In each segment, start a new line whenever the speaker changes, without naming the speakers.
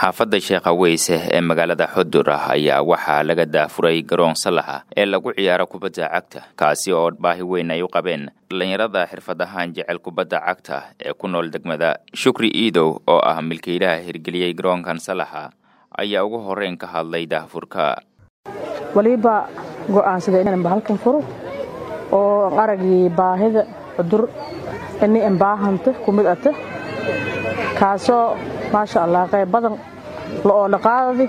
xaafadda sheekha weyse ee magaalada xudur ah ayaa waxaa laga daafuray garoon salaxa ee lagu ciyaaro kubadda cagta kaasi oo baahi weyn ay u qabeen dhallinyarada xirfad ahaan jecel kubadda cagta ee ku nool degmada shukri iidow oo ah milkiilaha hirgeliyey garoonkan salaxa ayaa ugu horreyn ka hadlay daahfurka
waliba go'aansaday inaan bahalkan furo oo aragii baahida cudur ini embaahanta ku mid ata kaasoo maasha allah qayb badan la-oo dhaqaadadi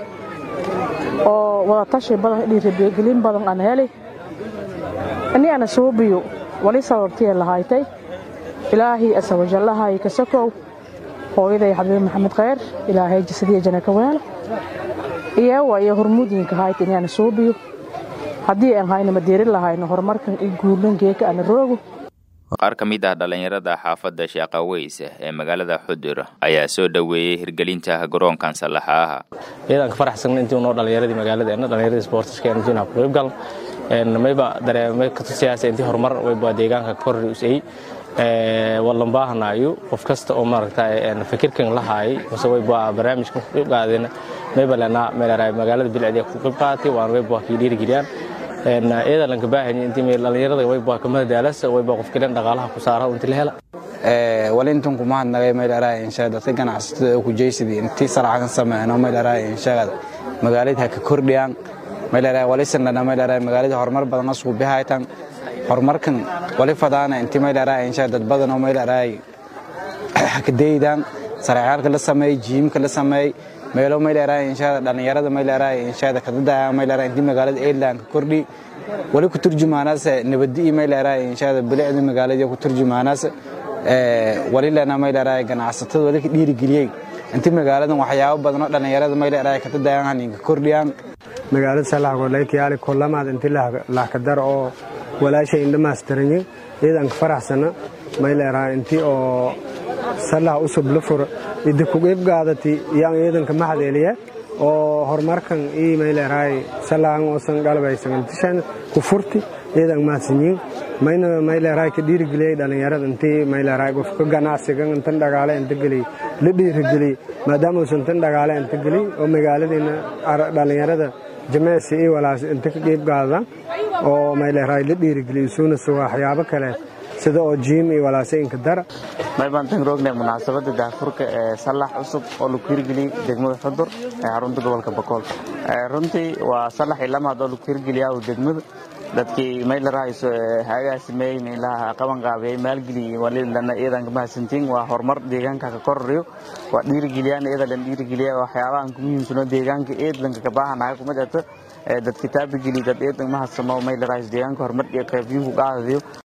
oo wadatashi badan dhiiragelin badan aan heli ini ana suubiyo wali sababtiya lahaytay ilaahii asawajallahay kasakow hooyaday xabiib maxamed kheyr ilaahay jasadiya jana ka weelo iyawa iyo hormuudinka hayta ini ana suubiyo haddii aan hayna madiirin lahayno horumarkan i guulan geeka ana roogo
qaar ka mid ah dhallinyarada xaafadda sheekha weyse ee magaalada xudur ayaa soo dhoweeyey hirgelinta garoonkan sallaxaaha
iyadaan ka faraxsagna intii unoo dhallinyaradii magaaladeenna dhallinyaradii sportiska intiina ku qayb gal mayba dareemay katusiyaasa intii horumar wayba deegaanka korri usay wallan baahanayo qof kasta oo maaragta fikirkan la haayay mase wayba barnaamijkan ku qayb qaadeen mayba lenaa meelaraay magaalada bilcdiya ku qayb qaadatay waan wayba kii dhiirigeliyaan iyada lanka baahanya intii dhallinyarada wayba kamada daalasa wayba qof kalen dhaqaalaha ku saara intii la hela
walintan kuma hadnagay maylaraa inshaada dadka ganacsatada oo kujaysidii intii saraxan sameeyno maylaraa inshaada magaalada ka kordhiyaan maylaraa walisanana maylaraa magaalada horumar badan asku bihaytan horumarkan wali fadaana intii maylaraa inshaada dad badan oo maylaraa hakadeydan saraxyaalka la sameey jiimka la sameey meelo maylaraa inshaada dhallinyarada maylaraa inshaada kadadaya maylaraa intii magaalada aireland ka kordhi wali ku turjumaanaase nabadi maylaraa inshaada bilicda magaalada ku turjumaanaase wali lena maylaraa ganacsatada wali ka dhiirigeliyey intii magaaladan waxyaabo badan oo dhallinyarada maylaraa kadadayaan haninka kordhiyaan
magaalada salaxgolaykayaali kolamaad intii laxkadar oo walaasha indhamaastaranye iyadan ka faraxsana maylaraa intii oo salax usub la furo idi kuqeyb gaadati yaan iyadanka maxdeeliya oo horumarkan ii mayleeraay salahan oosan galbaysagantishan ku furti iyadan mahadsanyiin mayna mayleeraay ka dhiirigeliyay dhallinyarada intii mayleeraay qofka ganacsigan intan dhagaale inta geliy la dhiirigeliy maadaama uusan tan dhagaale inta geliy oo magaaladiina dhallinyarada jimicsi ii walaas inta ka qeyb gaadaan oo mayleeraay la dhiirigeliy isuuna suga waxyaabo kale sida oo jiim iyo walaasayinka dara
maybaan tan roogna munaasabada daafurka ee sallax cusub oo lagu hirgeliyey degmada xudur ee xarunta gobolka bakool runtii waa sallax ilamaad oo lagu hirgeliyaa degmada dadkii maylarahayso hagaasimey meelaha qaban qaabiyey maalgeliyey walilana iyadan ka mahadsantiin waa horumar deegaanka ka kororiyo waa dhiirigeliyaan iyada lan dhiirigeliya waxyaabahan ku muhiimsano deegaanka eedlanka ka baahanahay kuma dhata dad kitaabigeli dad eedan mahadsamo maylarahayso deegaanka horumar iyo qaybiyuhu qaadadiyo